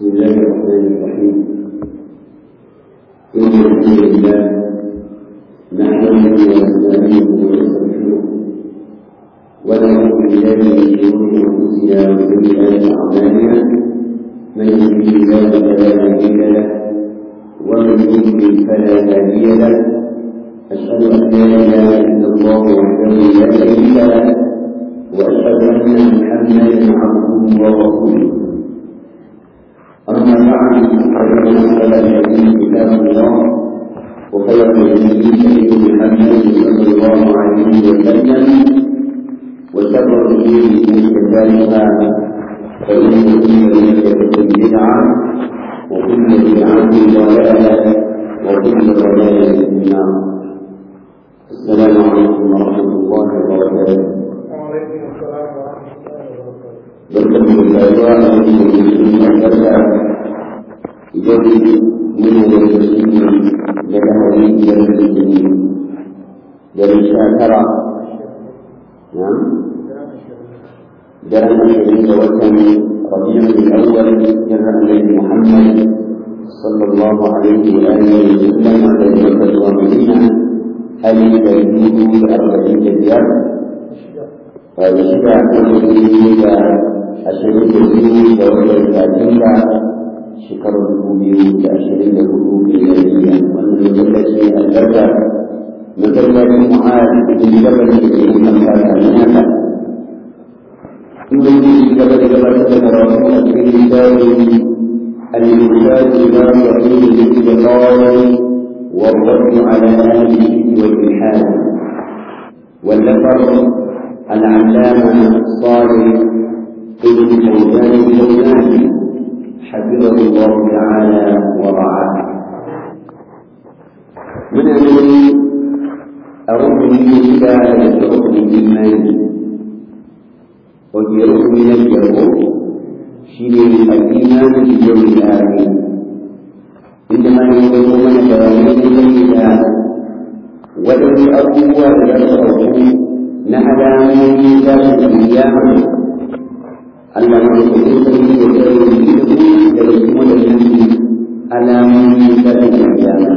بسم الله الرحمن الرحيم إن الحمد لله نحمده ونستعينه ونستغفره ونعوذ بالله من شرور أنفسنا وسيئات أعمالنا من يهده الله فلا مضل له ومن يضلل فلا هادي له أشهد أن لا إله إلا الله وحده لا شريك له وأشهد أن محمدا عبده ورسوله أما بعد فإن أصل الحديث كتاب الله وخير الهدي هدي محمد صلى الله عليه وسلم وشر الأمور محدثاتها فإن كل محدثة بدعة وكل بدعة ضلالة وكل ضلالة في النار السلام عليكم ورحمة الله وبركاته وعليكم السلام ورحمة الله وبركاته. barkan da rayuwa a cikin albarka idan muna da wasu da lahari da rikini da sha tara na daren ashirin da watan rabi'ul awwal jiran annabi muhammad sallallahu alaihi wa alihi wa sallam da makka zuwa madina hali da dubu da arba'in da biyar da shida da ashirin da biyu da watan satumba shekarar dubu biyu da ashirin da hudu miliyariya wannan masallaci albarka masallacin mu'ad ibn jabal da ke yin albarka na haka inda yake gaba da gabatar da karatu a cikin littafin الإرشاد إلى صحيح الاستقامة والرد على أهل الشرك والإلحاد والذكر العلامة صالح ابن فوزان الفوزان حفظه الله تعالى ورعاه من الذي أرد به إلى شرط الإيمان وفي ركن من الجهود شيء الإيمان باليوم الآخر عندما يقول من بيانات إلى ولو أقوى يشرب نعلم من ذات القيامة Allah mai kuɗi sarki da kai da da kuma da yanki alamomi da da kiyama.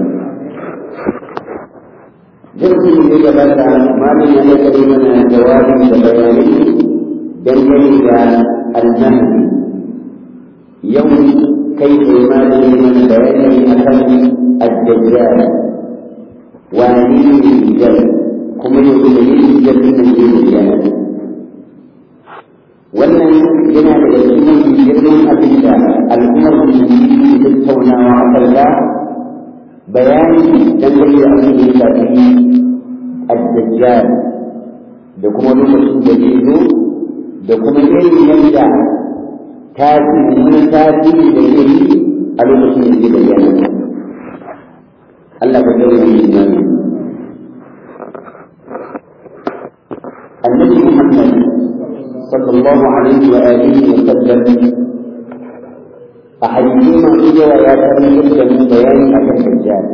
Jirgin da ya gabata malin ya da kai mana jawabi da bayani dangane da almahdi. Yau kai ne malin ya mana bayani akan addajjal. Wani ne dajjal kuma yau da yin dajjal da ke bayyana. wannan yana daga cikin girman abin da al'ummar musulmi ke tattaunawa a kalla bayani dangane da abin da ya shafi addajjal da kuma lokacin da zai zo da kuma irin yadda tasiri wani tasiri da zai yi a lokacin da zai bayyana Allah ka gani da imani annabi Muhammad صلى الله عليه وآله وسلم أحيينا إلى ويا ترمي من بيان أبي الدجال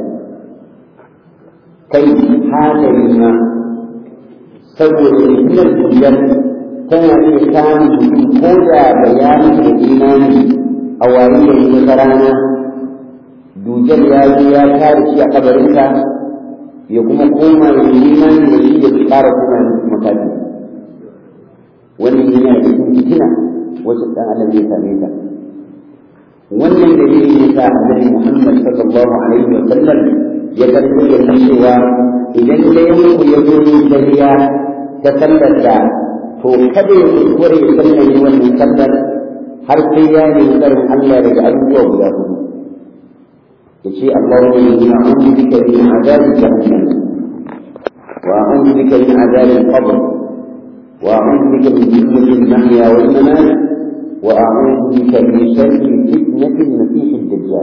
كي هذا لما سوى من الدجال كان إنسان هدى بيان الإيمان أوائل المقرانة dujal ya zo ya kare shi a kabarinsa ya kuma koma da imani da shi da tsara kuma makafi wannan yana da cikin fitina wacce dan adam ya same ta wannan dalili ne sa annabi Muhammad sallallahu alaihi wa sallam ya karɓi ya cewa idan ɗayan ku ya zo yin dariya ta sallar da to kada ya kuskure ya sallar yi wannan sallar har sai ya nemi tsarin Allah daga abubuwa guda hudu ya ce Allahumma inni a'udhu bika min azabi jahannam wa a'udhu bika min azabi al-qabr وأعوذ بك من فتنة المحيا والممات وأعوذ بك من شر فتنة المسيح الدجال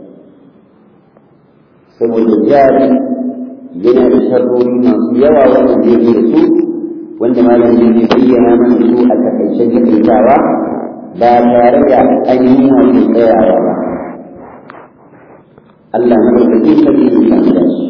سوى الدجال yana da sharrori masu yawa wannan zai yi da su wanda malam zai bayyana mana su a takaicen takaitawa ba tare da ainihin wato tsayawa ba Allah na ɗaukakin sarki ya samu da shi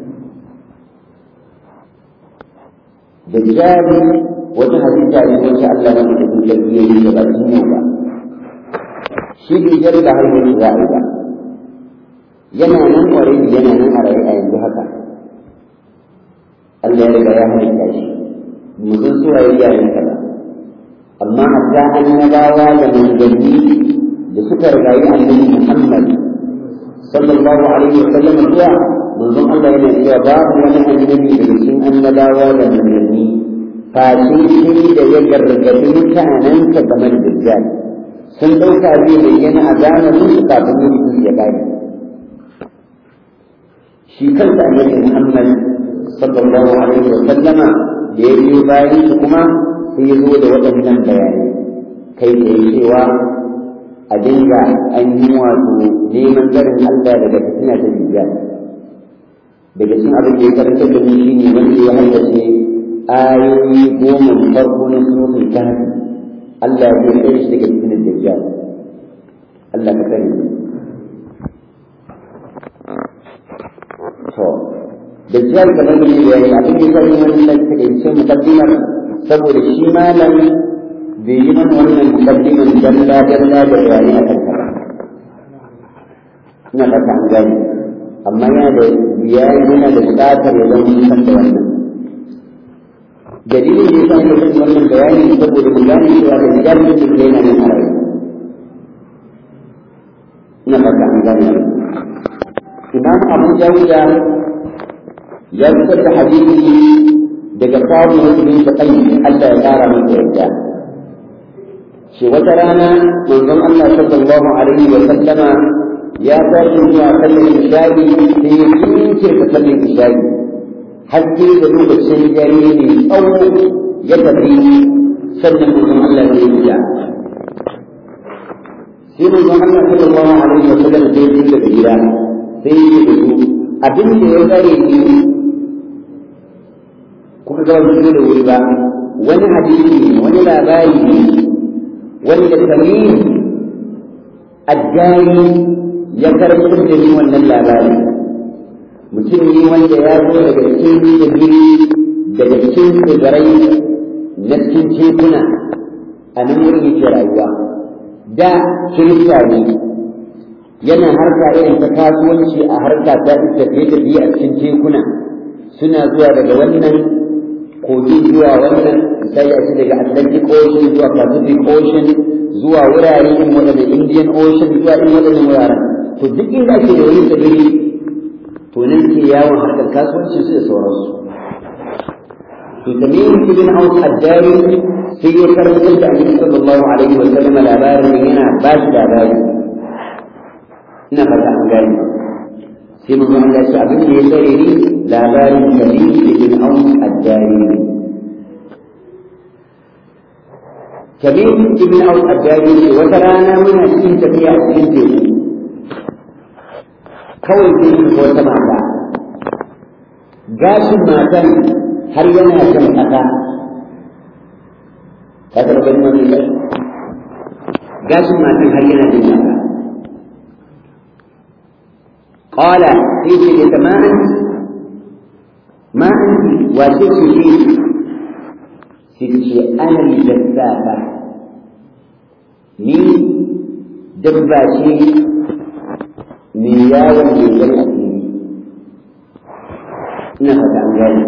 dajjali wata halitta ne wacce Allah na mutum sarki ya yi da bakin yau ba shi dujjal ba har yanzu za a yi ba yana nan already yana nan a raye a yanzu haka Allah ya riga ya halitta shi mu san su waye iyayen ka ba amma hatta annabawa da manzanni da suka rigayi annabi Muhammad sallallahu alaihi wa sallam zuwa manzon Allah yana cewa babu wani annabi daga cikin annabawa da manzanni face shi da ya gargaɗi mutanensa game da dajjal sun ɗauka zai bayyana a zamanin su kafin mutum ya gane shi kansa annabi Muhammad sallallahu alaihi wa sallama da ya biyo bayan su kuma sai ya zo da waɗannan bayanai kai da cewa a dinga an yi wato neman tsarin Allah daga fitina ta dajjal daga cikin abin da ya karanta da ni shine wanda ya haddace ayoyi goma farko na suratul kahfi Allah ya kai shi daga fitinar dajjal Allah ka sani to dajjal kamar da ya yi abin da sai wannan takaice mukaddimar saboda shi malam bai yi mana wannan mukaddimar dalla dalla da bayani a kanta ba ina fata an gani amma yana da biyayya yana da buƙatar ya zama san da wannan dalilin da yasa muka san wannan bayani saboda mu gane cewa da jami'in da yana nan a rayu ina fata an gane imam abu dawuda ya fitar da hadisi daga kawo musulmi da kai Allah ya kara masa yadda shi wata rana manzon Allah sallallahu alaihi wa sallama ya tashi zuwa sallar isha'i sai ya kinke ta sallar isha'i haske da lokacin dare ne tsawo ya tafi sannan manzon Allah ya yi ya sai manzon Allah sallallahu alaihi wa sallam sai ya daga gida sai ya da su abin da ya tsare ni kuka ga wani da wuri ba wani hadisi ne wani labari ne wanda tamim addani ya karɓar da ni wannan labari mutum ne wanda ya zo daga cikin tsibiri daga cikin tsibirai na cikin tekuna a nan wurin yake rayuwa da kirista ne yana harka irin ta kasuwanci a harka ta tafiye-tafiye a cikin tekuna suna zuwa daga wannan kogi zuwa wannan misali a ce daga Atlantic Ocean zuwa Pacific Ocean zuwa wurare irin waɗanda Indian Ocean zuwa irin waɗannan wuraren to duk inda ake da wani tsibiri to nan ke yawon harkar kasuwanci su da sauransu to tamim ibn aus ad-dari sai ya karɓar da annabi sallallahu alaihi wa sallam labarin yana ba shi labari ina fata an gane sai mun ga Allah shi abin da ya tsare ni labarin tamim ibn aus ad-dari tamim ibn aus ad-dari wata rana muna cikin tafiya a cikin teku kawai sai ko wata mata gashin matan har yana kan ƙasa ka karɓar wani ne gashin matan har yana kan ƙasa qala sai ce da ma anti ma anti wace ce ce sai ce ana lissafa ni dabba ce mai yawon leƙen asiri ina fata an gane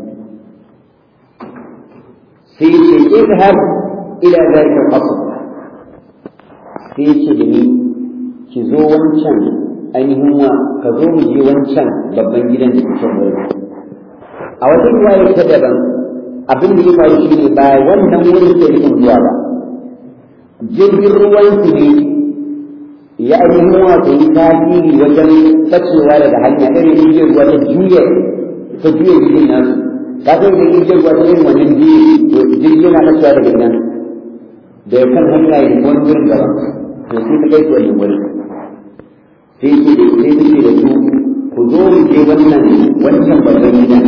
sai ce idhab ila zalika al-qasr sai ce da ni ki zo wancan ainihin wa ka zo mu je wancan babban gidan da kuke wuri a wata riwaya ta daban abin da ya faru shine ba wannan wurin ke nufin zuwa ba jirgin ruwan su ne ya ainihin wato yi tasiri wajen bacewa daga hanya irin jirgin ruwa ta juya ta juya jirgin nasu ka san da jirgin ruwa ta irin wannan biyu to jirgin na bacewa daga nan da ya kan hanya ya wani wurin gaba to sai ta kai su wannan wurin sai ce da sai ce da su ku zo mu je wannan wancan babban gidan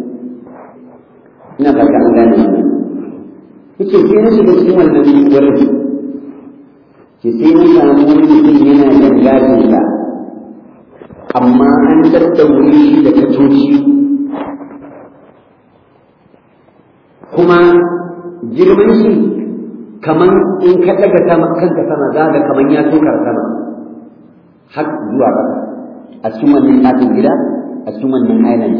ina fata an gane wannan yace sai na shiga cikin wannan wurin ki sai na samu wani mutum yana jan gashinsa amma an daddaure shi da kacoci kuma girman shi kaman in ka daga sama kanka sama za ga kaman ya tokar sama har zuwa ƙasa a cikin wannan ɗakin gida a cikin wannan island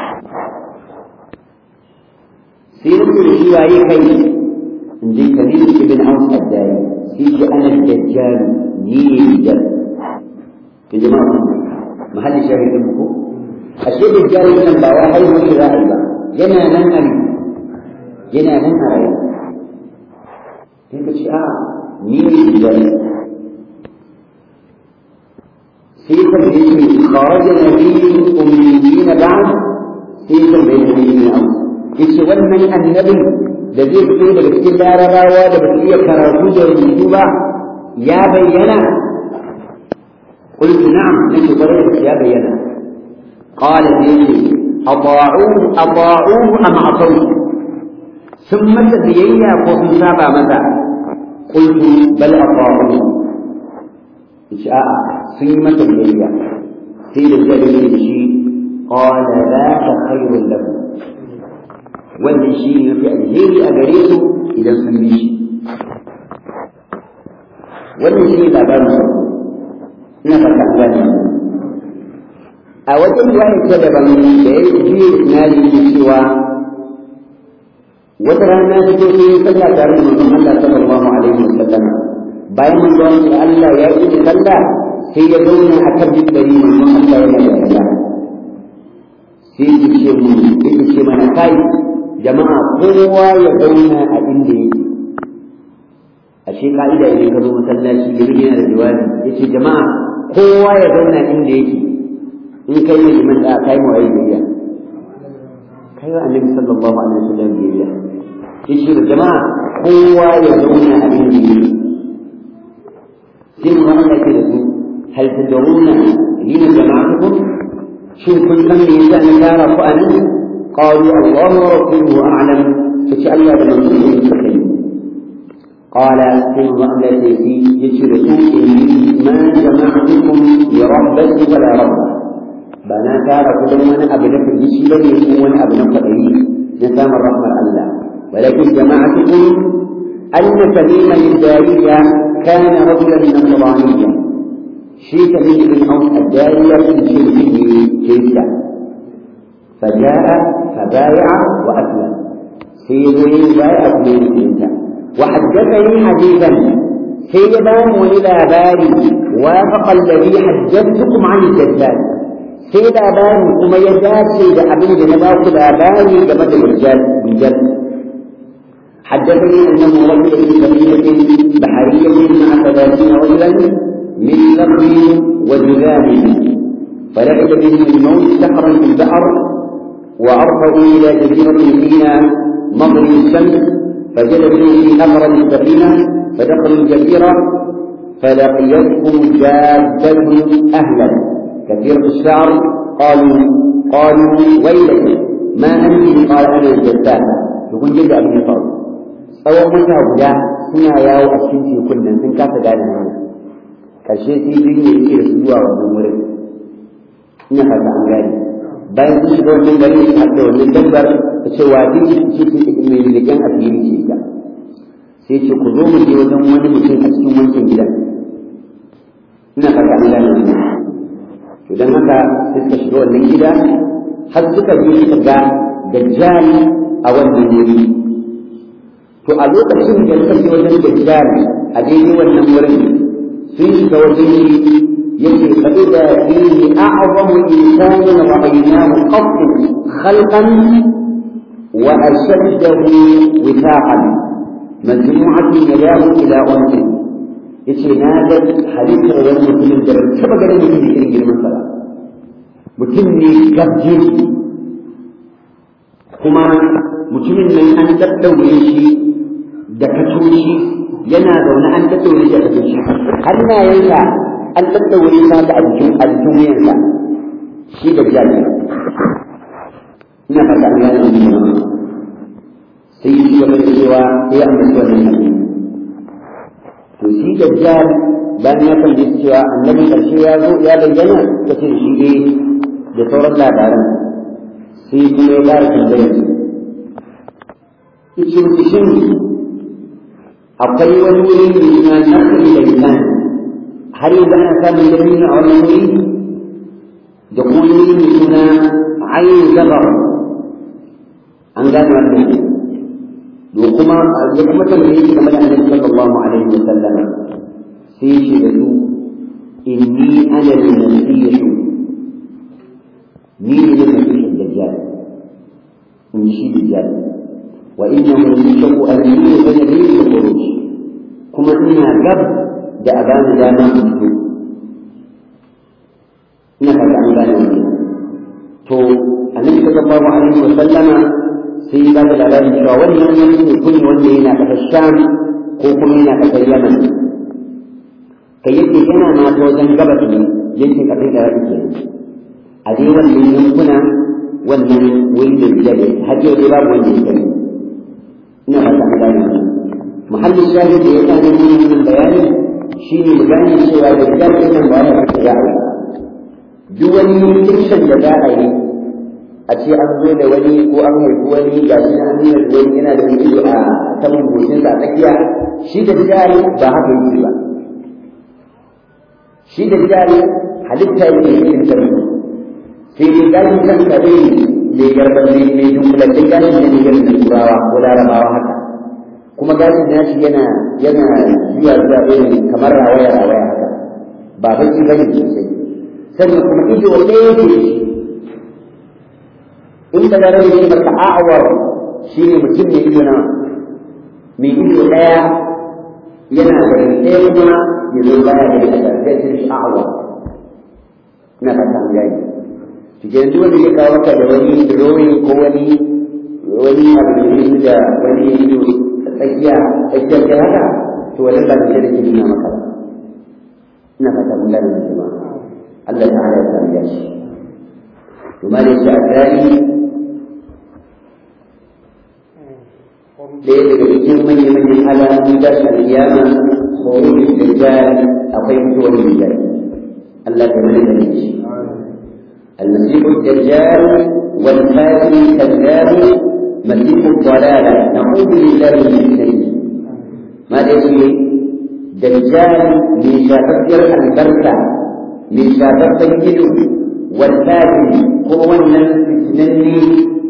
sai na ce shi waye kai in ji kalil ibn aus ad-dari sai ce ana dajjal ni ne dajjal ya jama'a mahallin shahidin mu ko ashe dajjal nan ba wai haihuwar shi za a yi ba yana nan a yana nan a rayu sai ka ce a ni ne dajjal sai ka ce kharaja nabiyyun ummiyyin ba'd sai ka bai da ni ne yace wannan annabi da zai fito daga cikin larabawa da ba su iya karatu da rubutu ba ya bayyana قلت نعم نجي قريب يا بينا قال لي أطاعوه أطاعوه أم عصوه ثم تبينا قوم سابع متى قلت بل أطاعوه إشاء ثم تبينا سيد الجليل شيء قال ذاك خير له wannan shi ne mafi alheri a gare su idan sun bi shi wannan shi ne labarin farko ina fata an gane a wajen riwaya ta daban da ya ji isnadi ke cewa wata rana ta zo ne sallah tare da manzon Allah sallallahu alaihi wasallam bayan manzon Allah ya yi sallah sai ya zauna a kan mimbari manzon Allah yana da sallah sai ya ce mu ya ce mana kai jama'a kowa ya zauna a inda yake ashe ka'ida idan ka zo masallaci da yana da jawabi yace jama'a kowa ya zauna inda yake in kai ne liman da kai mu ayi biyayya kai wa annabi sallallahu alaihi wasallam biyayya yace da jama'a kowa ya zauna a inda yake sai mu Allah ke da su hal tad'una lina jama'atukum shin kun san me yasa na tara ku anan قالوا الله ورسوله أعلم فتألى بمنزله المستقيم قال ثم التي يشركوا ما جمعتكم لربة ولا ربة بنا كان كل من أبنك الجسد يكون أبنك قليل نسام الرحمة الله ولكن جماعتكم أن تميم الجارية كان رجلا نصرانيا شيك من بن أوس الجارية في شركه كيسا فجاء فبايع وأسلم سيدي بايع من وحدثني حديثا سيدان وإلى باري وافق الذي حدثتكم عن الدجال سيدا باري كما يجاد سيد أبن جنباك باري جمد الرجال بجد حدثني أنه رجل في سفينة بحرية مع ثلاثين رجلا من نخل وجذام فلعب بهم الموت سحرا في البحر وأرفعوا إلى جزيرة فيها مغرب الشمس فجلسوا في أقرب السفينة فدخلوا الجزيرة فلقيتهم جادة أهلا كثيرة الشعر قالوا قالوا ويلك ما أنت قال أنا الجساسة يكون جد أبن يطار tsawon wata guda suna yawo a cikin tekun nan sun kasa gane hanya ƙarshe sai jirgin ya ce da su zuwa wannan wurin ina fata an gane bayan sun shiga wannan gari su haɗa wannan dabbar ta ce wa duk ce ce mai leƙen asiri ce ita sai ce ku zo mu je wajen wani mutum a cikin wancan gidan ina fata an gane wannan to dan haka sai suka shiga wannan gida har suka je suka ga dajjal a wannan wuri to a lokacin da suka je wajen dajjal a daidai wannan wurin sun shiga wajen shi yake فإذا فيه أعظم إنسان رأيناه قط خلقا وأشده وثاقا مجموعة يداه إلى أنفه yace na ga halittar wani mutumin da ban taɓa ganin mutum da irin girman sa mutum ne gabje kuma mutumin nan an daddaure shi da kacoci yana zaune an daddaure shi da kacoci hannayensa an daddaure sa da a jikin a jikin wuyansa shi da jami'a ina fata an gane wannan sai yi gaba da cewa sai an mutu wannan hadisi to shi dajjal bayan ya kalli cewa annabi karshe ya zo ya bayyana ta ce shi ne da sauran labaran sai kuma ya ƙara tambayar su yace mutu shin akwai wani wuri mai suna nakali da lisan har yanzu ana samun dabino a wannan wuri da kuma wani wuri mai suna ayin zabar an gane wannan da kuma ya kuma tambaye shi game da annabi sallallahu alaihi wa sallam sai shi da su inni ana al-masih ni ne masih dajjal in shi dajjal wa innahu yushaku an yu'mina bi al-khuruj kuma ina gab da abana dama in fito ina fata an gane wannan to annabi sallallahu alaihi wa sallama sai ba da labarin cewa wannan wani mutum wanda yana ƙasar sham ko kuma yana ƙasar yaman kai yake yana ma ta wajen gabas ne yankin ƙasar da rafi kenan a dai wannan yankuna wannan wuri da biya ne har yau dai babu wanda ya gani ina ba ta an gane wannan muhallin shahid da ya sa ne wannan bayani shine mu gane cewa da biya nan ba ya fita za a yi duk wani fiction da za a yi a ce an zo da wani ko an haifi wani ga shi an nuna da wani yana da wani ido a saman goshinsa a tsakiya shi da jari ba haka yake ba shi da jari halitta ne da cikin sarki sai dai gashin kan kare mai garbar ne mai dunkulattun gashin da ne garin turawa ko larabawa haka kuma gashin nashi yana yana zuwa zuwa irin kamar rawaya rawaya haka ba baki bane sosai sannan kuma ido ɗaya yake da shi inda da rabe ne maka a'awar shi ne mutum mai ido na mai ido ɗaya yana da ɗaya kuma ya zo baya da ya da zai cin sha'awar ina fata an gani cikin duk wanda ya kawo maka da wani drawing ko wani wani abu da yake da wani ido tsakiya tsakiyar kai haka to wannan ba da da ke nuna maka ba ina fata mun gane jama'a Allah ta'ala ya san ya shi to ma da shi a tsari ɗaya daga cikin manya-manyan alamomin tashin alkiyama khuruj dajjal akwai fitowar dajjal Allah ta mana da shi المسيح الدجال والخاتم الكذاب مسيح الضلالة نعوذ بالله من الشرك ماذا يقول دجال من شافكر البركة من شافكر الجلو والكاتم هو الفتنني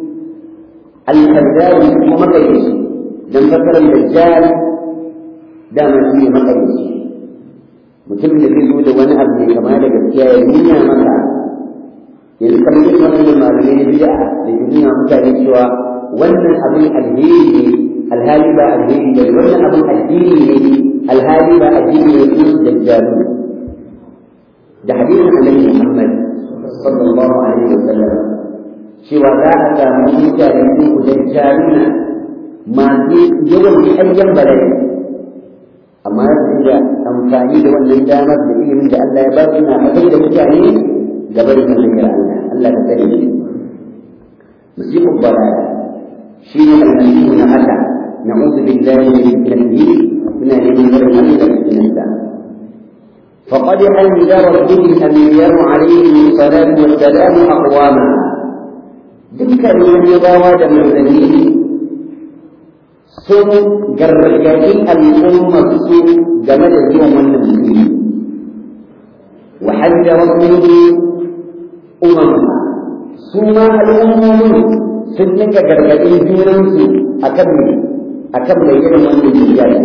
الكذاب هو مقيس dan fasarar dajjal dama shi ne makarici mutum da zai zo da wani abu mai kama da gaskiya ya nuna maka yanzu kamar yin wannan malamai na bid'a da ke nuna mutane cewa wannan abin alheri ne alhali ba alheri ba wannan abin addini ne alhali ba addini ne su dajjalu da hadisin annabi Muhammad sallallahu alaihi wasallam cewa za a samu mutane su dajjaluna masu yawan ayyan bala'i amma su da amfani da wannan damar da ilimin da Allah ya ba su na fitar da mutane gaba da hanyar Allah Allah ka tsare shi musibul balaya shi ne almasihu na haka na'udhu billahi min fitnatihi muna neman barin Allah da fitnarsa فقد أنذر به الأنبياء عليهم الصلاة والسلام أقواما ذكر من يضاوى من ذنبه sun gargaɗi al'ummar su game da zuwan wannan mutum wa hajjara minhu umam su ma al'ummomin sun nika gargaɗin junansu akan me akan bayyana wannan hijabi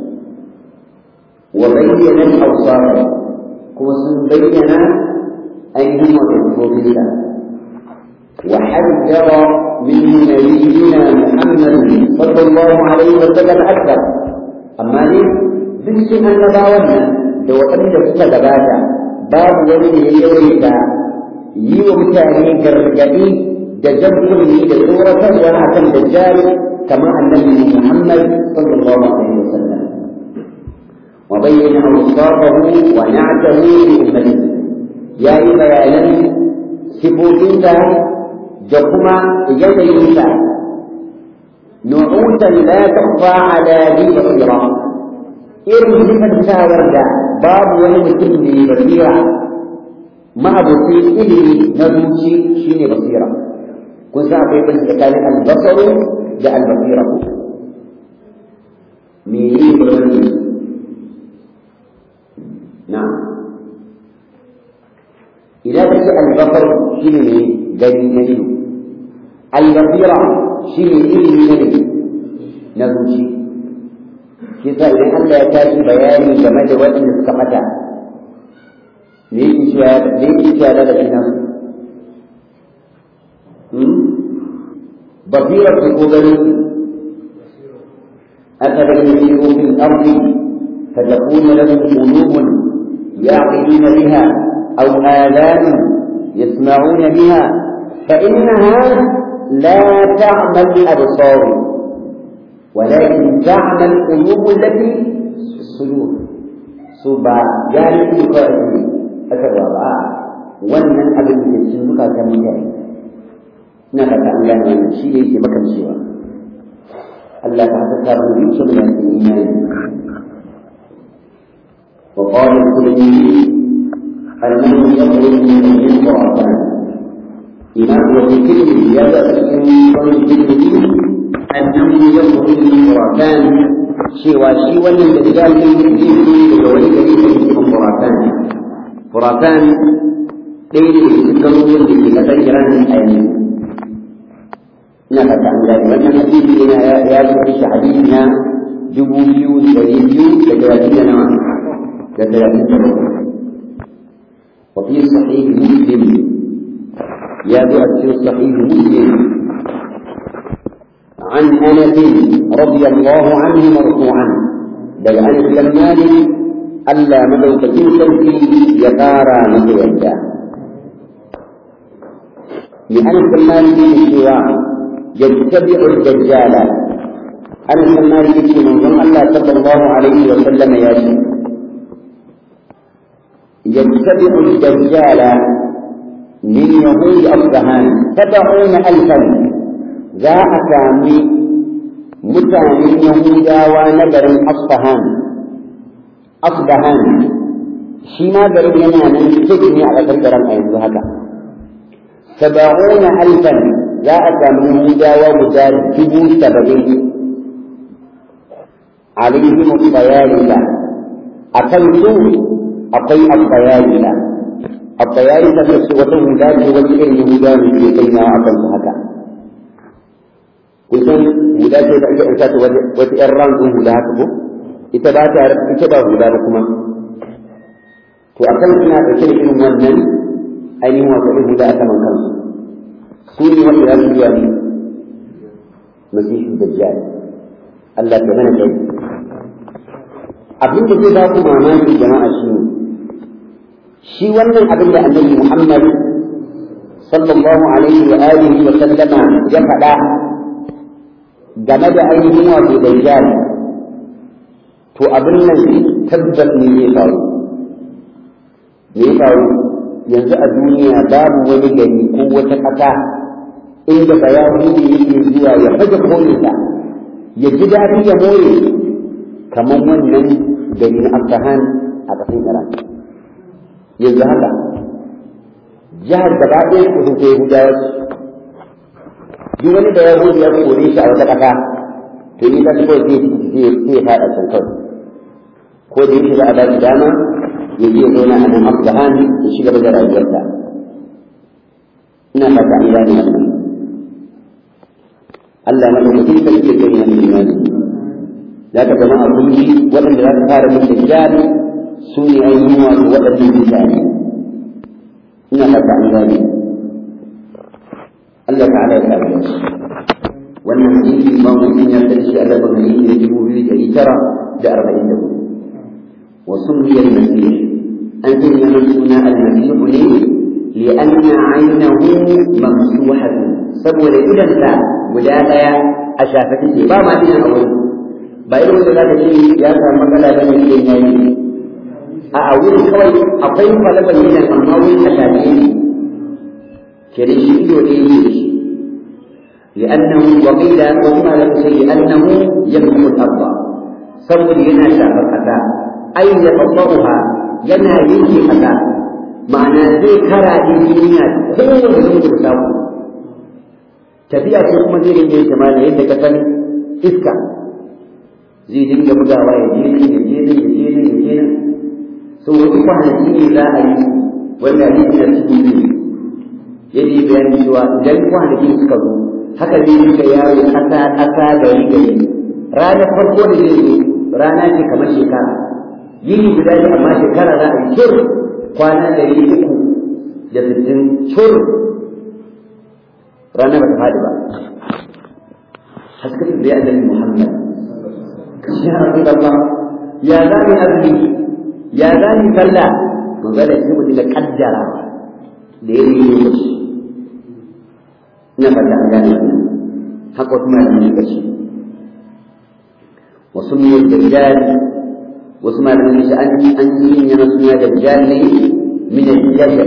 wa bayyana awsara kuma sun bayyana ainihin wato sifofinsa وحذر منه نبينا محمد صلى الله عليه وسلم أكثر أما لي duk sun annabawan nan da waɗanda suka gabata babu wani da ya yawaita yi wa mutane gargaɗi da jabbulmi da tsoratarwa a kan dajjal kamar annabi Muhammad sallallahu alaihi wasallam wa bayyana awsafahu wa na'tahu li ummatihi yayi bayanan sifofinsa da kuma yanayinsa nu'utan la takhfa ala bi basira irin sifantawar da babu wani mutum mai basira ma'abucin ilimi na zuci shine basira kun san akwai bin tsakanin albasaru da albasira menene bambanci na'am idan ka ce albasar shi ne ne gani na ido albasira shi ne ilimi na ne na zuci shi sa idan Allah ya tashi bayani game da waɗanda suka ɓata me yake cewa me yake cewa da shi nan basira su ko gani أفمن يسير في الأرض فتكون لهم قلوب يعقلون بها أو آلام يسمعون بها فإنها لا تعمى الأبصار ولكن تعمى القلوب التي في الصدور سبا جانب القائد أكبر wannan abin da ke zuka ta mutane na fata an gane wannan shi ne yake makan cewa Allah ta haka ta bani su da imani wa qala kulli أنه يخرج من الخرافات إمام وفكره يبدأ من أنه يخرج من الخرافات شوى شوى الرجال من الدين وولد من الخرافات خرافان ليل يذكرون به فتجران الحياة نفت عن ذلك وأن الحديث إلى يا حديثنا جبوبيو سريبيو لثلاثين نوع لثلاثين نوع وفي صحيح مسلم يا في صحيح مسلم عن انس رضي الله عنه مرفوعا بل انس بن مالك الا مدوكتين سلفي يقارى متيدا لانس بن مالك الشيوع يتبع الدجال انس بن مالك من الله صلى الله عليه وسلم يا شيخ يتبع الدجال من يهود أصبهان سبعون ألفا ذا أسامي متان يهودا ونبر أصبهان أصبهان شما برد ينانا تجني على فكرة أيضا هكا سبعون ألفا ذا أسامي يهودا ومدار جبو سبعين عليهم الطيالسة أكلتوا akwai abbayayina abbayayi da su wata huda ce wani irin yahuda ne ke sanya a kan su haka kusan huda ce da ake aika ta wata yan ran din huda haka ko ita ba ta ita ba huda ba kuma to akan suna dauke da irin wannan ainihin wato irin huda a saman kansu su ne wanda za su yi wani masihu dajjal Allah ta mana kai abin da zai ba ku mamaki jama'a shi ne shi wannan abin da annabi Muhammad sallallahu alaihi wa alihi wa sallama ya faɗa game da ainihin wato dajjal to abin nan tabbas ne zai faru me ya faru yanzu a duniya babu wani gari ko wata ƙasa inda bayahudi yake zuwa ya faje kolinsa ya ji daɗi ya more kamar wannan gari na Afghan a ƙasar Iran. Yanzu haka, jihar gaba ɗaya su sun kai Yahudawa su. Duk wani da Yahudi ya kore shi a wata ƙasa, to ni ta shi kawai sai ya faɗa can kawai. Ko da yake za a ba shi dama, ya je zauna a nan Afghan ya shiga da rayuwarsa. Ina fata an gane wannan. Allah na ɗaukakin sarki ya kai na imani. za ka zama a kunji waɗanda za su fara min dajjal su ne ainihin wato waɗannan mutane ina fata an gane Allah ta'ala ya kare su wannan hadisi ma mun ya da shi a gaban hadisi da dubu biyu ɗari tara da arba'in da hudu wa sunniya al-masih an sanya min suna al-masih ne لأن عينه ممسوحة سبب إذا guda ɗaya a shafe take ba ma a wurin ba irin wanda za ka ce ya samu matsala ba ne idan ya yi a a wurin kawai akwai kwalaban yana amma wurin a shafe ne ke da shi ido ɗaya ne da shi لأنه وقيل وكما لم شيء لأنه يمسح الأرض saboda yana shafar ƙasa ai ya tsabaruha yana yanke ƙasa ma'ana zai kara ɗin duniya kowane lungu da samu tafiya ce kuma zai rinke yin jama'a yadda ka san iska zai dinga bugawa ya je nan ya je nan ya je nan ya je nan so wasu kwanaki ne za a yi wanda hadisi na cikin ne yadda ya bayani cewa idan kwanakin suka zo haka zai dinga yawo ƙasa ƙasa gari gari ranar farko da zai zo rana ce kamar shekara yini guda ne amma shekara za a yi cur kwana ɗari uku da sittin cur rana ba ta faɗi ba haskaka da ya annabi Muhammad ya Rasulullah ya zani azumi ya zani sallah to ga da shi da kaddara da yayi lokaci ina fata an gane wannan haka kuma da ne kace wasu ne dajjal wasu ma da shi an an yi ne na suna dajjal ne min al-jadal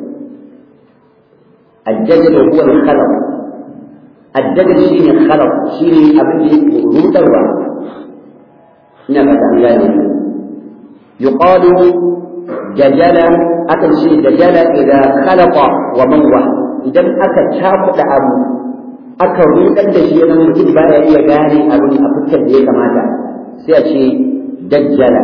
الجدل هو الخلق الجدل شيء الخلق شيء أبدي رودوا نفت عن ذلك يقال ججل أكل شيء ججل إذا خلق وموه إذا أكل شاف أبو أكل رودا شيء من mutum baya iya gane abin a fuskar da ya kamata sai a ce dajjala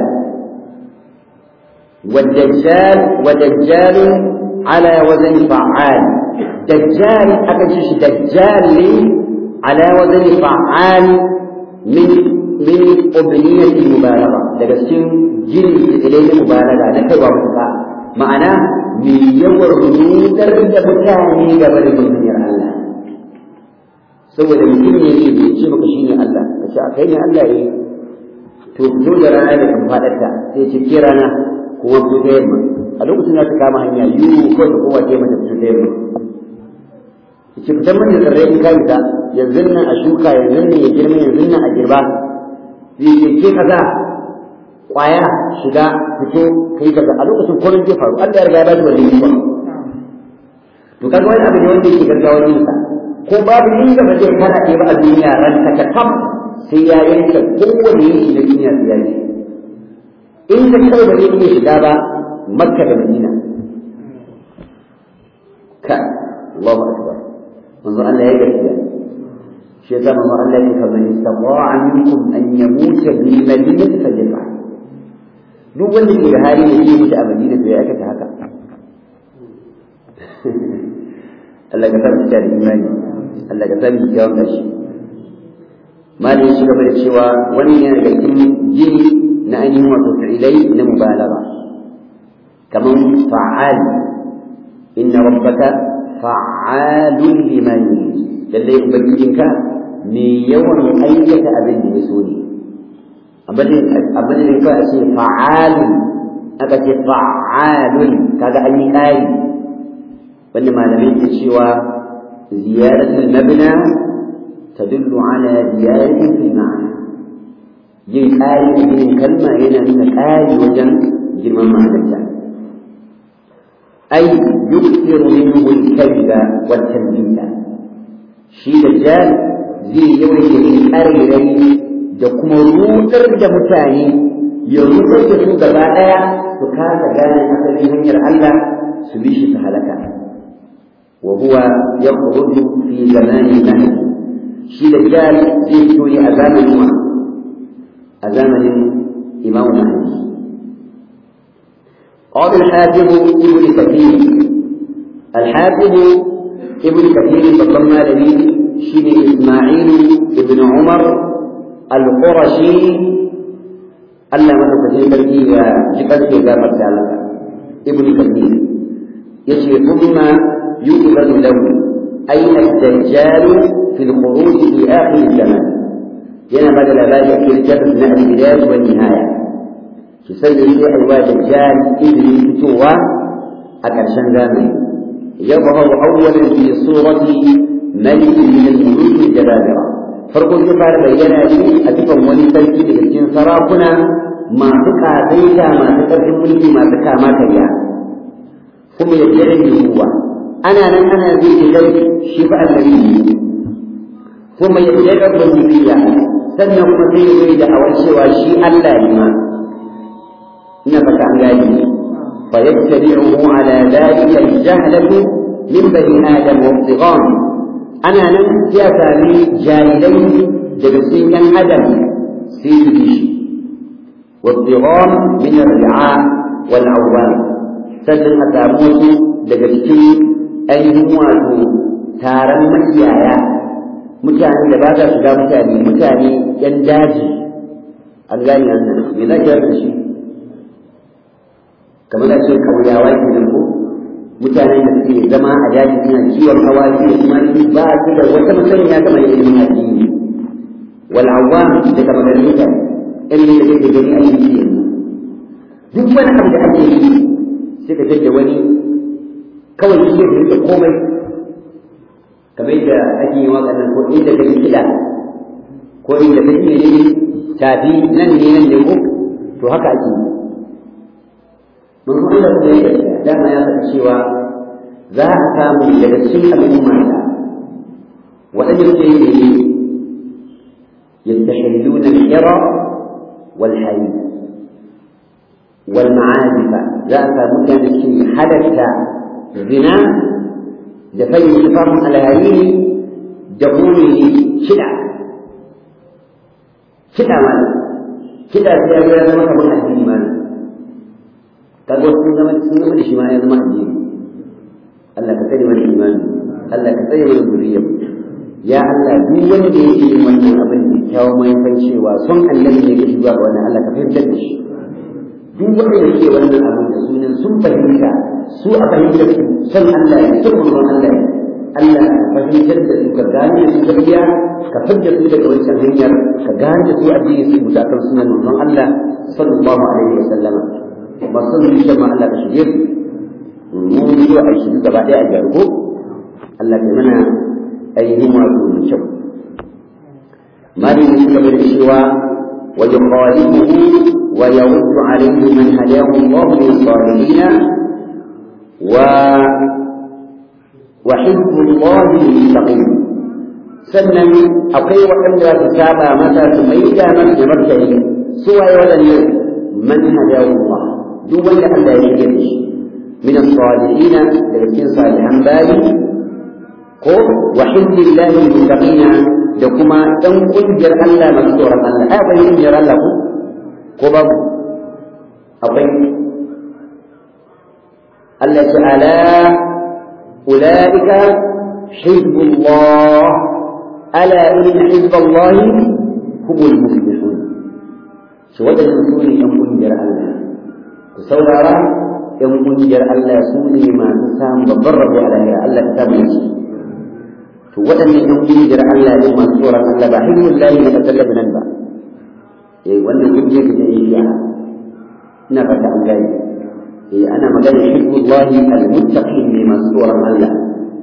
والدجال ودجال على وزن فعال دجال أكن شيش دجال لي على وزن فعال من من أبنية المبالغة daga cikin jini ilai mubalaga na kaiwa mutuka ma'ana mai yawan rudar da mutane game da duniyar Allah saboda mutum ne ne bai ce maka shine Allah ka ce a kai ne Allah eh to fito da rana da kan fadarta sai ce ke rana kuma fito ta yamma a lokacin da ta kama hanya yiwu ko da kowa ce mata fito ta yamma ki fitar mana tsirrai in ka fita yanzu nan a shuka yanzu nan ya girma yanzu nan a girba zai ce ke kaza kwaya shiga fito kai kaza a lokacin komai zai faru Allah ya riga ya ba shi wannan ikon to kaga wani abu ne wanda yake gaggawar yin sa ko babu inda ba zai kana ba a duniya ran ta kam sai ya yanke kowane yanki na duniya sai ya yi inda kawai ba zai iya shiga ba makka da madina ka Allahu akbar manzo Allah ya gaskiya shi yasa manzo Allah ya ce man istata'a minkum an yamuta bi madinati fajfa duk wanda ke da hali ne ya mutu a madina to ya aikata haka Allah ka san da imani Allah ka san da yawan kashi malin shi gaba da cewa wani ne daga cikin jini na ainihin wato fi'ilai na mubalagha kaman fa'al inna rabbaka fa'alun lima yurid lalle ubangijinka me yawan aikata abin da ya so ne abin da kawai a ce fa'alun aka ce fa'alun kaga an yi ƙari wanda malamai ke cewa ziyaratul mabna tadullu ala ziyaratin fil ma'ana yin ƙari a ginin kalma yana nuna ƙari wajen girman ma'anarta ai yukthiru minhu al-kadhiba wa at shi da jal zai yawaita yin ƙarirai da kuma rudar da mutane ya rudar da su gaba ɗaya su kasa gane asalin hanyar Allah su bi shi su halaka wa huwa yakhruju fi zamani nahi shi da jal zai fito ne a zamanin wa a zamanin imam mahdi قال الحافظ ابن كثير الحافظ ابن كثير فضلنا لي شين إسماعيل ابن عمر القرشي ألا من كثير بلقي جبل في ذا ابن كثير يشي ثم يؤذن له أين الدجال في الخروج في آخر الزمان yana ba da labari a cikin littafin na al-bidayah wa nihaya ki sani sai aiwa dajjal idri fitowa a ƙarshen zamani yadhharu awwalan fi surati malik min al-muluk al-jababira farko zai fara bayyana shi a cikin wani sarki daga cikin sarakuna masu ƙasaita masu ƙarfin mulki masu kama karya kuma ya jira ruwa ana nan ana zai kai shi fa annabi kuma ya jira rububiyya sannan kuma sai ya yi da'awar cewa shi Allah ne ma ina fata an gani fa yattabi'uhu ala dhalika al-jahlatu min bani adam wa ibtighan ana nan ya sami jahilai daga cikin yan adam sai su bi shi والضغام من الرعاء والعوام sannan a samu wasu daga cikin ainihin wato taron makiyaya mutane da ba sa shiga mutane mutane yan daji an gane wannan me za ki da shi kamar da ce kauyawa ke nan ko mutane da suke zama a daji suna kiwon awaki da kuma ba su da wata masaniya kamar ilimin addini wal awwam da kamar da mutane irin da kake gani a yanzu yanzu duk wani abu da ake yi sai ka da wani kawai shi ne da komai kamar da ake yi waƙa nan ko inda kake kiɗa ko inda kake ne tafi nan ne nan ne ko to haka ake yi mun kuma da kuma yake dama ya faɗi cewa za a samu daga cikin al'umma ta waɗanda suke yi ne يستحلون الحرى والحليب والمعازف ذاك مكان الشيء حدث زنا دفن شفاهم على هذه دخولي شدع شدع ماذا شدع سيادة هذا ما كمان الدين ماذا تقول سنة سنة من الشماء هذا ما الدين الله كتير من الإيمان الله كتير من الذرية ya Allah duk wanda yake yin wannan abin da kyawun mai san cewa son annabi ne ke zuwa ga wannan Allah ka fahimtar da shi duk wanda yake wannan abin da sunan sun fahimta su a fahimtar su son Allah ne son manzon Allah ne Allah ka fahimtar da su ka gane su gaskiya ka fidda su daga wancan hanyar ka gane da su addini su mutu akan sunan manzon Allah sallallahu alaihi wa sallama masu zuciya ma Allah ka shige su mun yi a shi gaba ɗaya a jargo Allah ka mana ainihin wato da kyau mali ne suka bada cewa wa yuqalibuhu wa yawuddu alayhi man hadahu Allah min salihin wa wa hibbu Allah mustaqim sannan akwai waɗanda za su saba masa su mai da masa da martani su waye waɗannan man hadahu Allah duk wanda Allah ya shige da shi min as-salihin daga cikin salihan bayi ko wa hibbillahi muttaqina da kuma dan kungiyar Allah masu tsoron Allah ai akwai kungiyar Allah ko ko babu akwai Allah ta'ala ulaika hizbullah ala inna hizballahi humul muflihun shi wadannan su ne yan kungiyar Allah ku saurara yan kungiyar Allah su ne masu samun babban rabo a lahira Allah ta samu shi to waɗannan yan kungiyar Allah ne masu tsoron Allah ba hizbul lahi na kasar Lebanon ba eh wannan kungiyar ta iya ina fata an gani eh ana magana hizbul lahi al-muttaqin ne masu tsoron Allah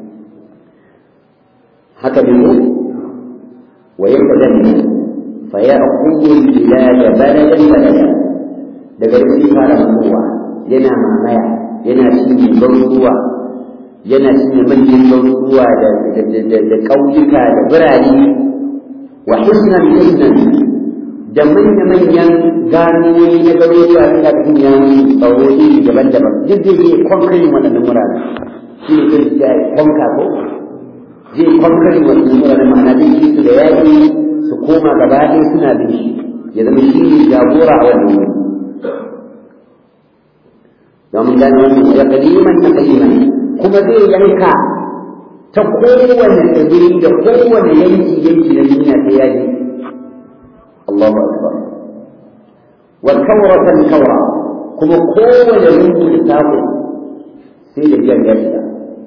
haka ne wa yaqdamu fa ya'khudhu al-bilad baladan balada daga cikin fara kowa yana mamaya yana cinye garuruwa yana cinye manyan garuruwa da ƙauyuka da birane wa hisnan hisnan da manya-manyan ganoyi na garuruwa suna cikin yawon tsaro iri daban-daban duk zai je kwankarin waɗannan wurare shi ne kan da kwanka ko zai kwankarin waɗannan wurare ma'ana zai yi su da yaƙi su koma gaba ɗaya suna bin shi ya zama shi ne jagora a wannan wuri domin gane wannan ya kaliman ta kaliman kuma zai yanka ta kowane tsibiri da kowane yanki yanki na duniya sai ya ji Allahu akbar wa kawratan kawra kuma kowane lungu da sako sai da biyan ya shiga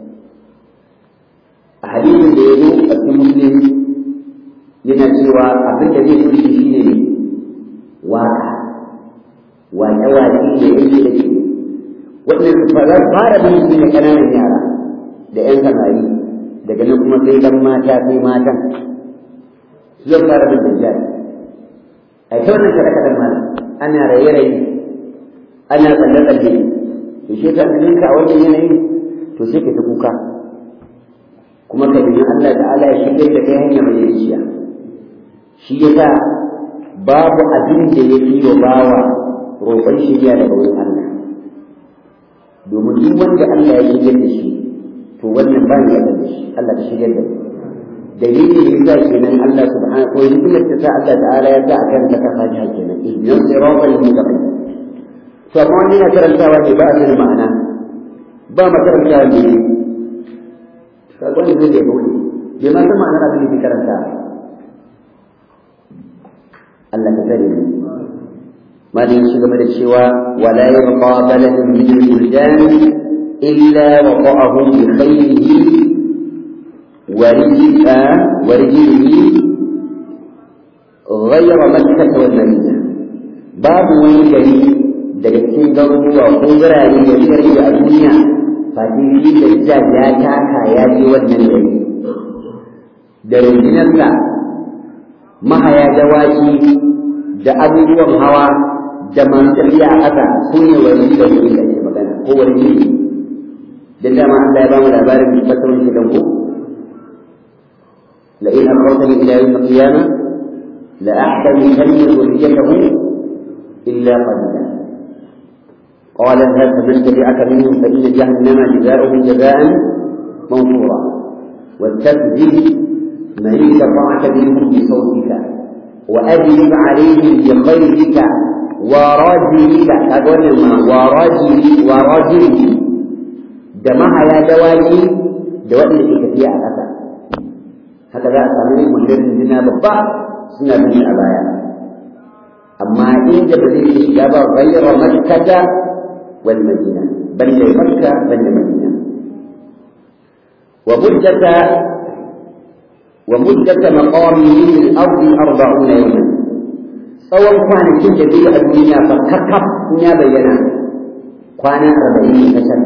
a hadisin da ya zo a cikin muslim yana cewa abin da zai kuri shi ne waka waƙe-waƙe da yake da ke waɗanda ba za su fara bin su ne ƙananan yara da 'yan samari daga nan kuma sai dan mata sai matan su zan fara bin dajjal a ta wannan kaɗa kaɗan ma ana raye-raye ana tsalle-tsalle to shi ka ka a wannan yanayi to sai ka ta kuka kuma ka bi Allah ta'ala ya shigar da kai hanya mai riciya shi yasa babu abin da ya fi wa bawa roƙon shirya daga wurin Allah domin duk wanda Allah ya shigar da shi to wannan ba ni da shi Allah ka shigar da dalilin da yasa kenan Allah subhanahu wa hikimar ta sa Allah ta'ala ya sa akan ta kafa ta kenan ihdinas siratal mustaqim to amma wani na karantawa ne ba a da ma'ana ba makarantawa ne ka gwani zai da bude bai ma san ma'anar abin da ke karanta Allah ka tare mu malin shi game da cewa wala yabqa baladun min al-buldan illa waqa'ahu bi khayrihi ورجل ورجله غير مكة والمدينة باب ويجري daga cikin garuruwa ko birane da shari a duniya fati shi da jaj ya taka ya je wannan gari da rundunarsa mahaya dawaki da abubuwan hawa da masu tafiya a ƙasa su ne wani da wani da ke magana ko wani ne dan dama Allah ya ba mu labarin fatarun shi dan ko لئن أخرتني إلى يوم القيامة لأحتملن ذريته إلا قليلا قال اذهب فمن تبعك منهم فإن جهنم جزاؤهم جزاء موفورا واستفزز من استطعت منهم بصوتك وأجلب عليهم بخيرك ورجلك أقول ما ورجل ورجل دمها يا دواجي دوائي كثيرة أثر haka za a samu mutum jina babba suna bin a baya amma inda ba zai shiga ba ghayra makkata wal madina banda makka banda madina wa muddata wa muddata maqamihi fil ardi 40 yawman tsawon kwanakin da zai a duniya fa kakkaf ya bayyana kwana 40 kacal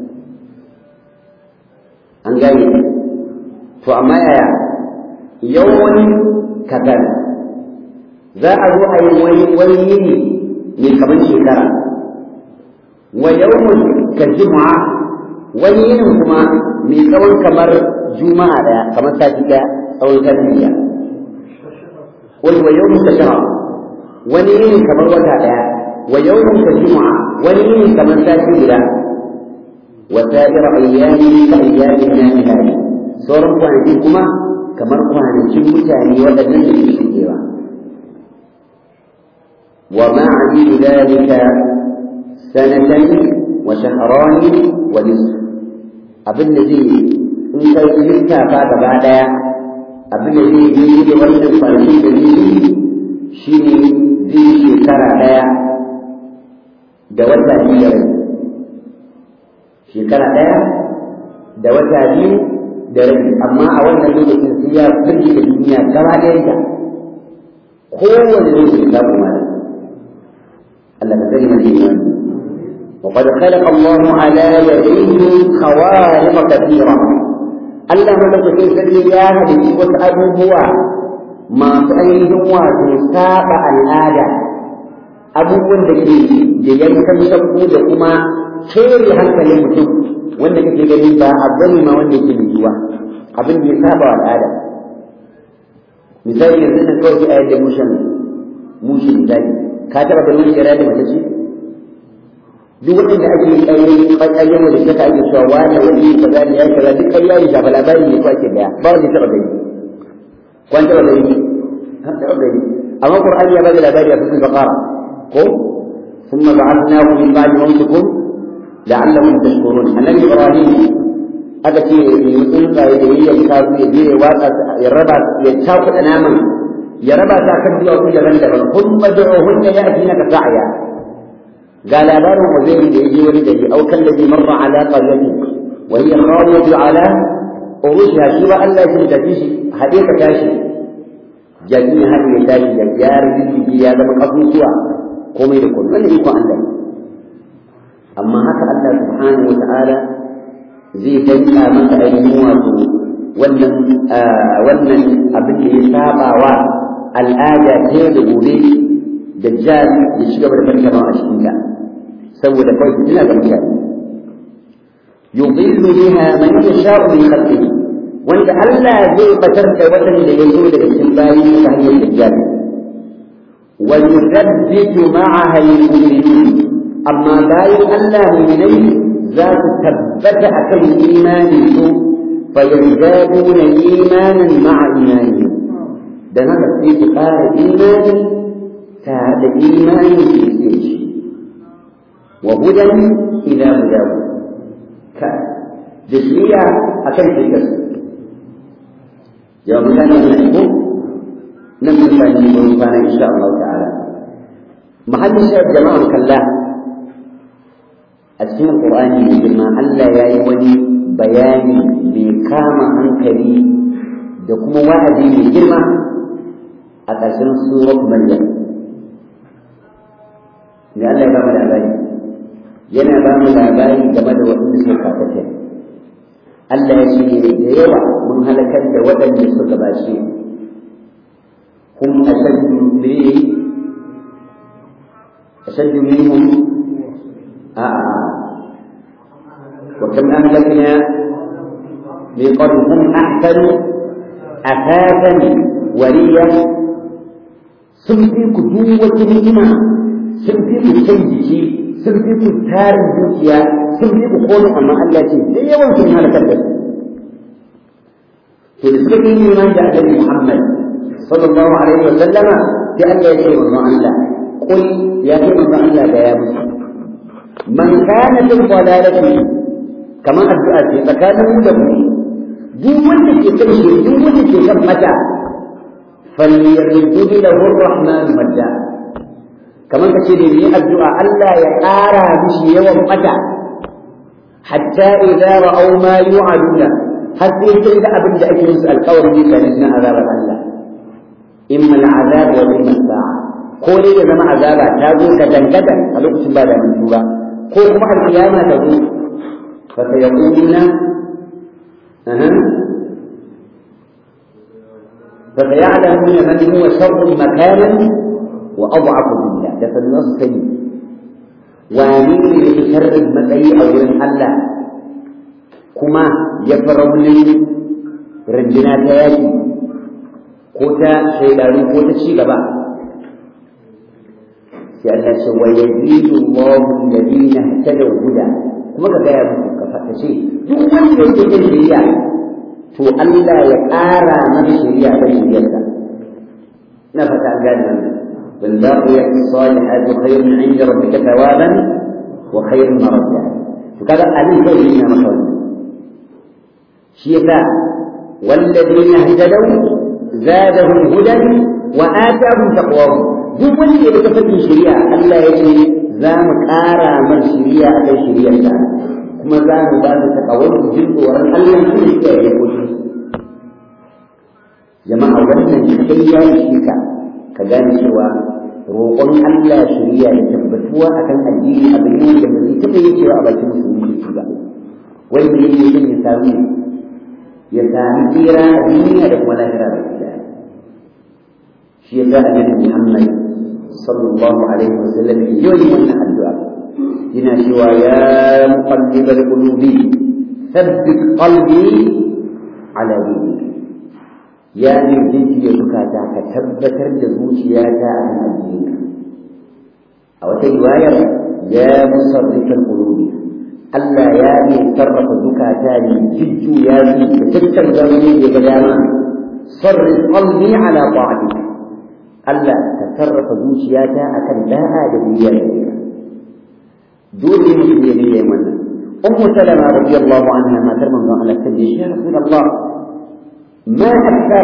an gane to amma yaya yawan kadan za a zo a yi wani wani yini mai kamar shekara wa yawmun ka juma'a wani yinin kuma mai tsawon kamar juma'a daya kamar sati daya tsawon sati daya wani wa yawmun ka shara wani yinin kamar wata daya wa yawmun ka juma'a wani yinin kamar sati guda wa sa'ir ayyami ka ayyamin nasi sauran kwanaki kuma kamar kwanakin mutane waɗannan da ke shuɗewa wa ma'adilu dalika sanatan wa shahrani wa nisf abin da zai in kai lissafa gaba ɗaya abin da zai yi da wannan kwanakin da zai yi shi ne zai shekara ɗaya da wata biyar shekara ɗaya da wata biyu da rabi amma a wannan lokacin sai ya firge da duniya gaba ɗayanta kowane lokaci ta kuma da Allah ka sani mai imani وقد خلق الله على يديه خوارق كثيرة Allah madaukakin sarki ya halitta wasu abubuwa masu ainihin wato saba al'ada abubuwan da ke da yankan shakku da kuma kere hankalin mutum wanda kake gani ba abu ne ma wanda yake yiwuwa abin da ya saba wa al'ada misali yanzu nan kawai a yadda mushen mushi misali ka taba ganin wani gara da mace ce duk waɗanda ake ƙayyan wanda suka ake cewa wani wani yi kaza ne ya yi kaza duk ƙarya ne shafa labari ne ko ake daya ba wanda ya taba gani kwan taba gani an taba gani amma qur'ani ya bada labari a cikin baqara ko ثم بعثناكم من بعد موتكم لعلكم تشكرون النبي ابراهيم aka ce yi tsuntsaye da yi yanka su ya je ya watsa ya raba ya cakuɗa naman ya raba ta kan duwatsu daban-daban kun mad'u hunna ya atina ka sa'ya ga labarin uzairu da yaje wani gari au kan ladhi marra ala qaryatin wa hiya khawiyatu ala urushiha shi ba Allah ya tafi shi hade ka tashi jami'in har ya tashi da yarin ya zama kasusuwa komai da komai wannan ikon Allah amma haka Allah subhanahu wa ta'ala zai danka masa ainihin wato wannan wannan abin da ya saba wa al'ada ta da gobe da jihar ya shiga da farkama a cikin ta saboda kawai fitina ga mutane yudillu biha man yasha'u min khalqihi wanda Allah zai batar da wadanda ya zo daga cikin bayi ta hanyar dajjal wa yuthabbitu ma'aha al-mu'minun amma bayan Allah mu'minai za su tabbata akan imanin su فيزدادون إيمانا مع إيمانهم ده هذا في قال إيمان تعد إيمان في سيج وهدى إلى هدى كجزئية أكن في كسر يوم كان نحكم نفس ما نقول كان إن شاء الله تعالى محل الشيء جماعة كلا أسمى القرآن بما ألا يا ولي bayani mai kama hankali da kuma wa'azi mai girma a ƙarshen surat Maryam. Da Allah ya ba mu labari, yana ba mu labari game da waɗanda suka kafata. Allah ya ce da yawa mun halakar da waɗanda suka gabace. Kun ashaddu ne ashaddu minhum a'a وكم أهلكنا من قبلهم أحسن أثاثا وريا سنفيك جوة نعمة سنفيك سيدي سنفيك تار الدنيا سنفيك قول أما الله تي يوم في هذا كذب في السبب من جاء محمد صلى الله عليه وسلم في أن يشيء الله الله قل يا سيدي الله يا مسلم من كان في الضلالة kamar addu'a ce tsakanin mu da mu duk wanda ke kan shi duk wanda ke kan mata falyarjudu lahu arrahman madda kamar kace ne ni addu'a Allah ya ƙara mishi yawan mata hatta idza ra'aw ma yu'aduna har sai sai da abin da ake musu alƙawarin ne kan na azabar Allah imma al'azab wa imma sa'a ko dai ya zama azaba ta zo ka dangada a lokacin ba da mutuwa ko kuma alƙiyama ta zo فسيقولون أه. فسيعلمون من هو شر مكانا وأضعف جندا ده فالنص سيء ومن اللي شر المتأي أو الله كما يفرون رجنا تياتي كوتا شيلانو كوتا شيغبا سألنا ويزيد الله الذين اهتدوا هدى kuma ka gaya musu ka faɗa ce duk wanda yake jin shari'a to Allah ya ƙara masa shari'a kan shari'arsa na fata an gane wannan والباقيات الصالحات خير عند ربك ثوابا وخير مردا فكذا أبي كيفنا مثلا شيفاء والذين اهتدوا زادهم هدى وآتاهم تقواهم duk wanda ya ga fakin shari'a Allah ya ce za mu ƙara man shari'a a kan shari'arsa kuma za mu ba su takawar jin tsoron Allah su ne suka yi koshi jama'a wannan kai ya shi ka ka gane cewa roƙon Allah shari'a da tabbatuwa akan addini abin ne da ba zai taɓa yi cewa a bakin musulmi ke ba wanda yake yin ya sami ya sami tsira duniya da kuma lahira da gida shi ya sa annabi Muhammad sallallahu alaihi wasallam yoyi wannan addu'a yana cewa ya muqallibal qulubi thabbit qalbi ala dinik ya ne jijiya zukata ka tabbatar da zuciyata a kan addininka a wata riwayar ya musarrifal qulubi Allah ya ne sarrafa zukata ne jijju ya ne da tattar zamani da ga dama sarrif qalbi ala ta'atika Allah ka sarrafa zuciyata akan da'a da biyayya da ka dole ne mutum ya ne wannan ummu salama radiyallahu anha matar manzon Allah ta ce ya rasulullah ما أكثر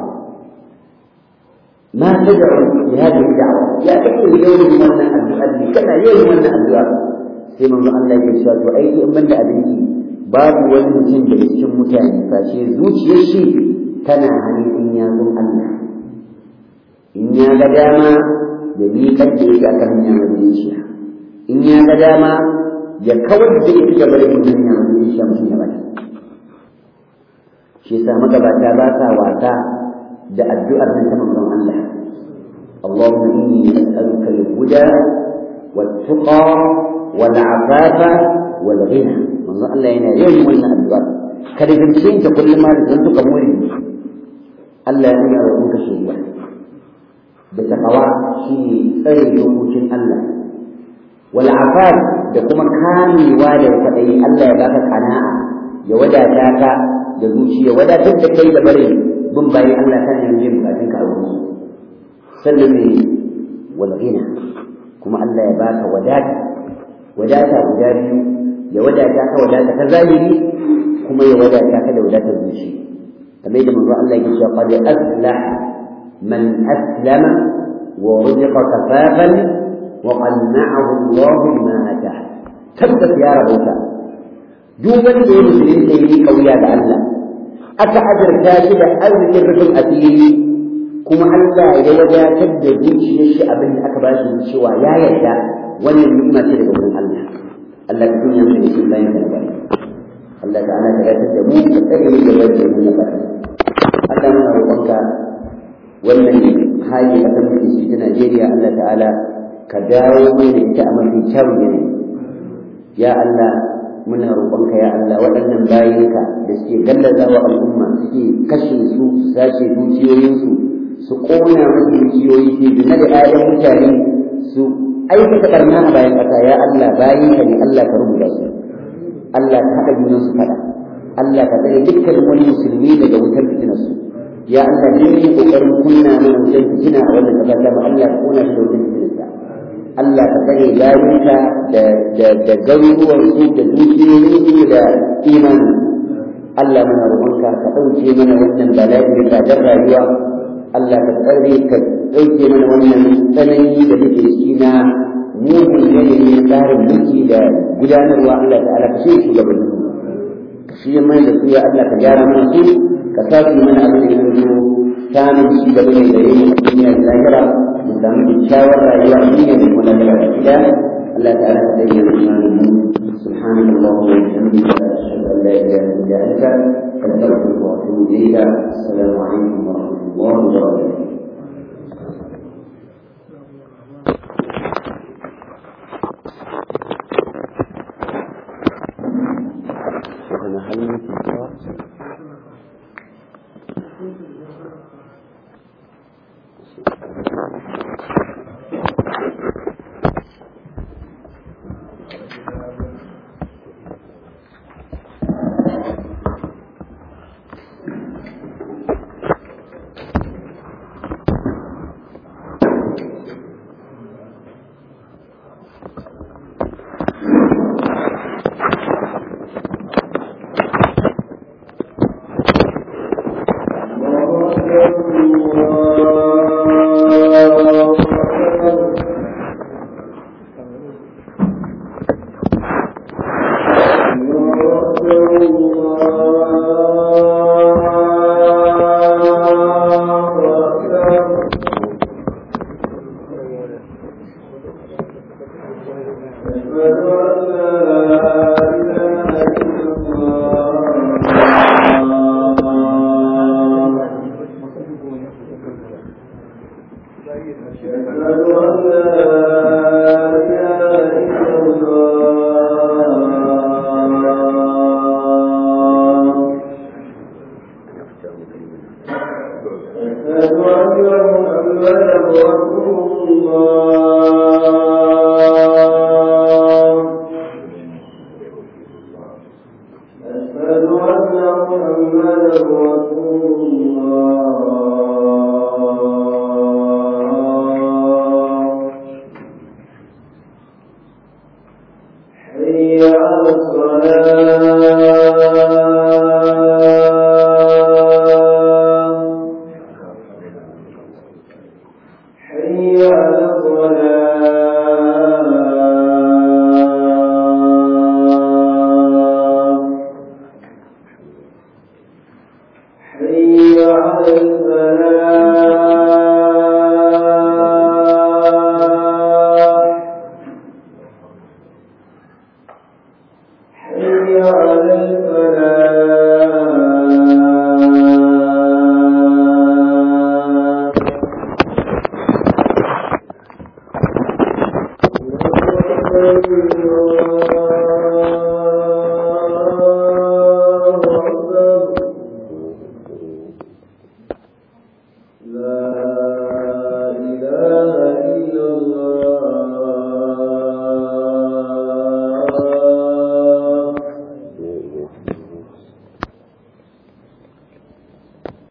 ما تدعو لهذه الدعوة يا أكثر يوم من الدعاء كما يوم من الدعاء sai manzo Allah ya cewa to aiki in banda abinci babu wani mutum da cikin mutane face zuciyar shi tana hannun in ya zo Allah in ya ga dama ya miƙar da yake akan hanya madaidaiciya in ya ga dama ya kawar da ita gaba da hanya madaidaiciya mutum ya bata shi yasa magabata ba sa wasa da addu'ar nan ta manzon Allah Allahumma inni as'aluka al-huda wat-tuqa wal-afafa wal-ghina manzon Allah yana yawan wannan addu'ar kada zance ta kullum ma da zantu ka muri Allah ya nuna roƙon ka shiriya da taqwa shi tsare dokokin Allah wal-afaf da kuma kamewa da kwaɗayi Allah ya baka kana'a ya wadata ka da zuciya wadatar da kai da bare bin bayan Allah kan yanzu yin bukatun ka a wurin su sannan ne wal ghina kuma Allah ya baka wadata wadata guda biyu ya wadata ka wadata ta zahiri kuma ya wadata ka da wadatar zuci kamar yadda manzo Allah yake cewa qad aflah man aslama wa ruziqa kafafan wa qanna'ahu Allah bima atah tabbas ya rabauta duk wanda ya musulunta yi kauya da Allah aka azurta shi da arzikin rufin asiri kuma Allah ya wadatar da zuciyar shi abin da aka ba shi cewa ya yarda wannan ni'ima ce daga wurin Allah Allah ka dunya mu da shi bayan ka bari Allah ta'ala ka yarda da mu ka tsare mu da wannan mu na bari Allah muna roƙonka wannan hali a kan shi ta Najeriya Allah ta'ala ka dawo mai da ita a mafi kyawun yanayi ya Allah muna roƙonka ya Allah waɗannan bayinka da suke gallaza wa al'umma suke kashe su su sace dukiyoyinsu su ƙona musu dukiyoyi su zina da ƴaƴan mutane su aikata ɓarna a bayan ƙasa ya Allah bayinka ne Allah ka rubuta su Allah ka haɗa junan su faɗa Allah ka tsare dukkan wani musulmi daga wutar fitinar su ya Allah duk yin ƙoƙarin kunna mana wutar fitina a wannan ƙasa ta Allah ka ƙona shi da wutar fitinar Allah ka tsare layuka da garuruwansu da dukiyoyinsu da imani Allah muna roƙonka ka ɗauke mana wannan bala'i da tsadar rayuwa Allah ka tsare ka ɗauke mana wannan tsanani da muke ciki na mugun yanayi na tsarin mulki da gudanarwa Allah ta'ala ka shirya shugabannin ka shirya mana da su ya Allah ka gyara mana su ka sa su mana abin da ya zo samun shi gaba mai gare mu a duniya da lahira mu samu kyakkyawar rayuwa a duniya da kuma lahira da gida Allah ta'ala ka bayyana imanin mu سبحانك اللهم وبحمدك أشهد أن لا إله إلا أنت أستغفرك وأتوب إليك السلام عليكم ورحمة الله وبركاته شيخنا هل يمكن القراءة؟ حي على الصلاة